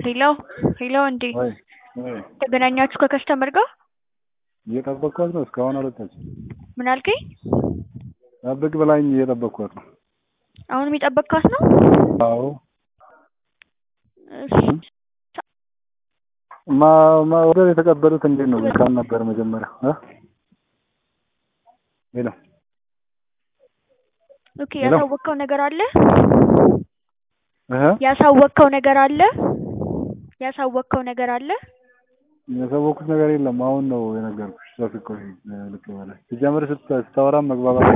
ሄሎ ሄሎ እንዴ ወይ ወይ ተገናኛችሁ ከከስተመር ጋር? እየጠበቅኳት ነው። እስካሁን አልወጣችም። ምን አልከኝ? ጠብቅ ብላኝ እየጠበቅኳት ነው። አሁንም የጠበቅካት ነው? አዎ እሺ ማ ማ ወደ የተቀበሉት እንዴት ነው? ካል ነበር መጀመሪያ እ ሄሎ ኦኬ ሄሎ። ያሳወቅከው ነገር አለ? እህ ያሳወቅከው ነገር አለ? ያሳወቅከው ነገር አለ? ያሳወቅኩት ነገር የለም። አሁን ነው የነገርኩሽ። ቶፊቅ ቆይ ልክ በላይ ሲጀምር ስት- ስታወራም መግባባት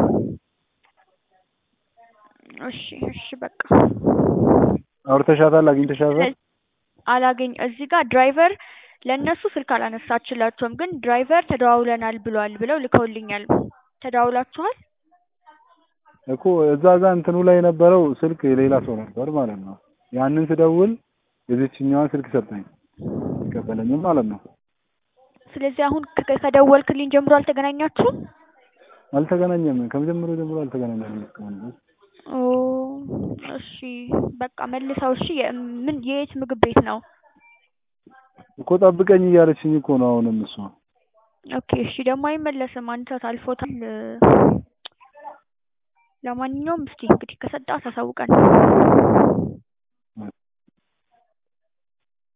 እሺ እሺ በቃ አውርተሻታል? አግኝተሻታል? አላገኝ እዚህ ጋር ድራይቨር ለእነሱ ስልክ አላነሳችላቸውም፣ ግን ድራይቨር ተደዋውለናል ብሏል ብለው ልከውልኛል። ተደዋውላችኋል? እኮ እዛ ጋር እንትኑ ላይ የነበረው ስልክ የሌላ ሰው ነበር ማለት ነው። ያንን ስደውል የዚችኛዋን ስልክ ሰጠኝ ይቀበለኝም ማለት ነው። ስለዚህ አሁን ከ- ከደወልክልኝ ጀምሮ አልተገናኛችሁም? አልተገናኘም። ከመጀመሪያው ጀምሮ አልተገናኘንም እስካሁን ድረስ። ኦ እሺ በቃ መልሰው። እሺ የ- ምን የየት ምግብ ቤት ነው? እኮ ጠብቀኝ እያለችኝ እኮ ነው አሁንም እሷ። ኦኬ እሺ ደግሞ አይመለስም። አንድ ሰዓት አልፎታል። ለማንኛውም እስኪ እንግዲህ ከሰጣት አሳውቀን።